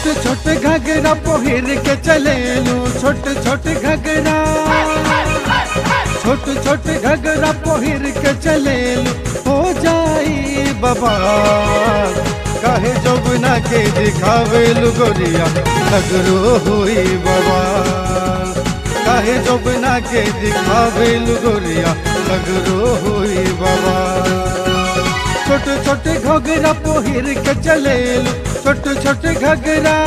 छोटे छोटे घगरा पहिर के चलेलू छोटे छोटे घगरा छोटे छोटे घगरा पहिर के चलेलू हो जाई बाबा काहे जोबना के दिखावेलू गोरिया लगरो हुई बाबा काहे जोबना के दिखावेलू गोरिया लगरो हुई बाबा छोटे छोटे घगरा पहिर के चलेलू छोटे छोटे घगरा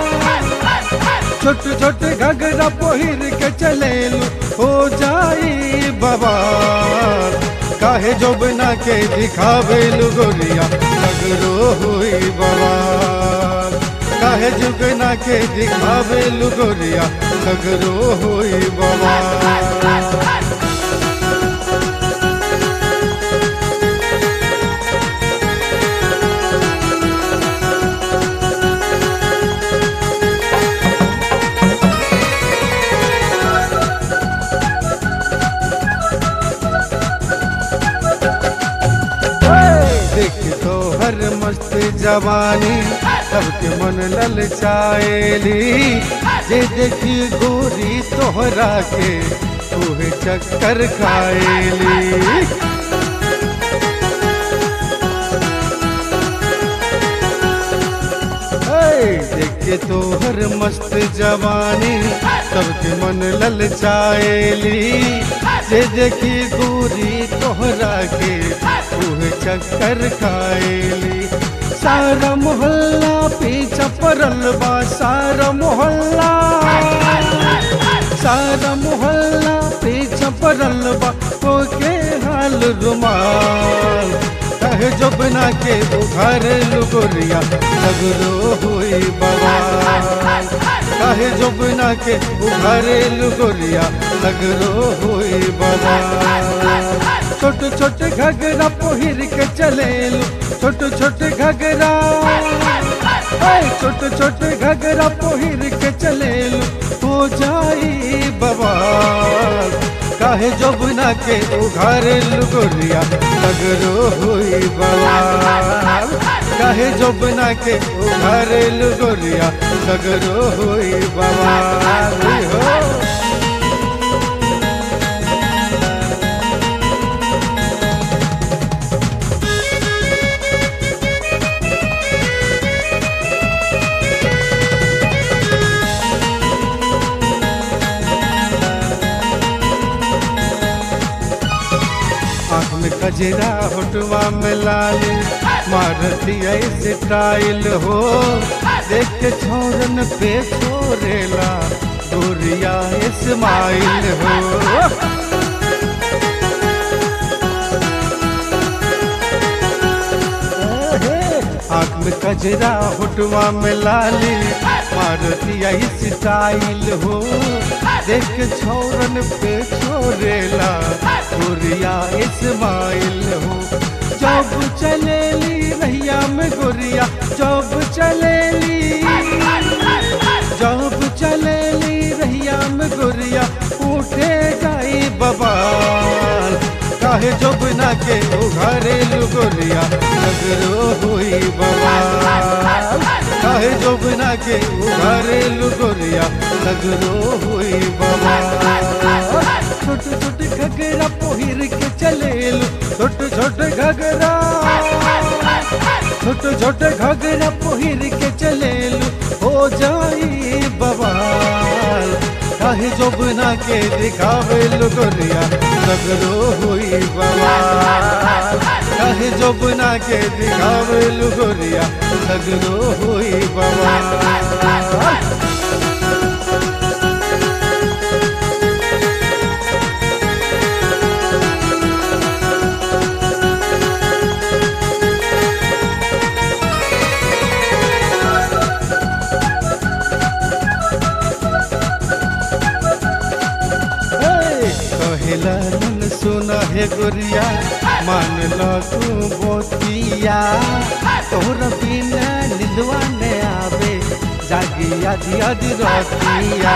छोटे छोटे घगरा पहिर के चलेलू हो जाई बाबा काहे जोबना के दिखावेलू गोरिया लगरो हुई बाबा काहे जुगना के दिखावेलू गोरिया लगरो हुई बाबा देख तो हर मस्त जवानी सबके मन ललचाएली जे देखी गोरी तोहरा के तोहे चक्कर खाएली देखे तो हर मस्त जवानी सबके मन ललचाएली जे देखी गोरी तोहरा के तोहे चक्कर खाएली सारा मोहल्ला पीछा पड़ल बा सारा मोहल्ला सारा मोहल्ला पीछा पड़ल बा तो के हाल रुमाल कहे जोबना के उघार लुगोरिया लगरो हुई बाबा कहे जोबना के उघार लुगोरिया लगरो हुई बाबा छोटे छोटे घगरा पहिर के चलेलू छोटे छोटे घगरा ओए छोटे छोटे घगरा पहिर के चलेलू हो जाई बाबा काहे जोबना के उघार लुगोरिया लगरो हुई बाबा काहे जोबना के उघार लुगोरिया लगरो हुई बाबा हो आँख में कजरा होटवा में लाल मारती ऐसे टाइल हो देख के छोरन पे छोरेला गोरिया इस्माइल हो आँख में कजरा होटवा में लाली मारती ऐसे टाइल हो देख के छोरन पे छोरेला गोरिया इस्माइल हो जब चलेली रहिया में गोरिया जब चलेली जब चलेली रहिया में गोरिया उठे जाई बबाल काहे जोबना के उघारे गोरिया लगरो हुई बबाल काहे जोबना के उघारे गोरिया लगरो हुई बबाल छोटे छोटे घगरा पहिर के चलेलू छोटे छोटे घगरा छोटे छोटे घगरा पहिर के चलेलू हो जाई बवाल काहे जोबना के दिखावेलू गोरिया लगरो हुई बवाल काहे जोबना के दिखावेलू गोरिया लगरो हुई बवाल कहेला मन सुना है गोरिया मान लो तू बोतिया तोहरा बिना निंदवा ने आवे जागी आदि आदि रोतिया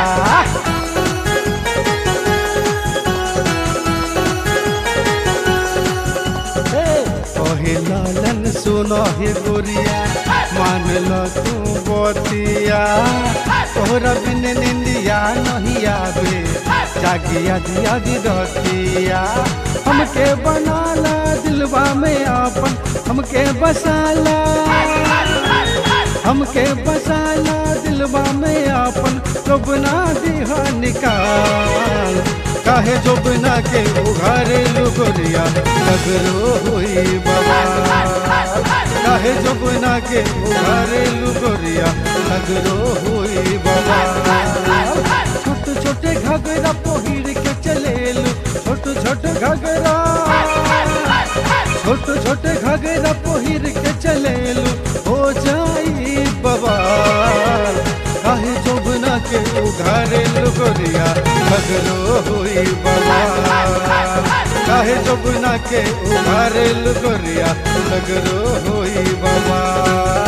कहे लालन सुनो हे गोरिया मान लो तू बतिया तोहरा बिन निंदिया नहीं आवे जागी आदि आदि रतिया हमके बनाला दिलवा में आपन हमके बसाला हमके बसाला दिलवा में आपन जोबना दिहा निकाल काहे जोबना के उघारे लुगोरिया लगरो हुई बाबा काहे जोबना के उघारे लुगोरिया लगरो हुई बाबा छोटे छोटे घगरा पहिर के चलेलू छोटे छोटे घगरा छोटे छोटे घगरा पहिर के चलेलू हो जाई बवाल काहे जोबना के उघारे लुगोरिया घगरो हुई बवाल काहे जोबना के उघारे लुगोरिया घगरो हुई बवाल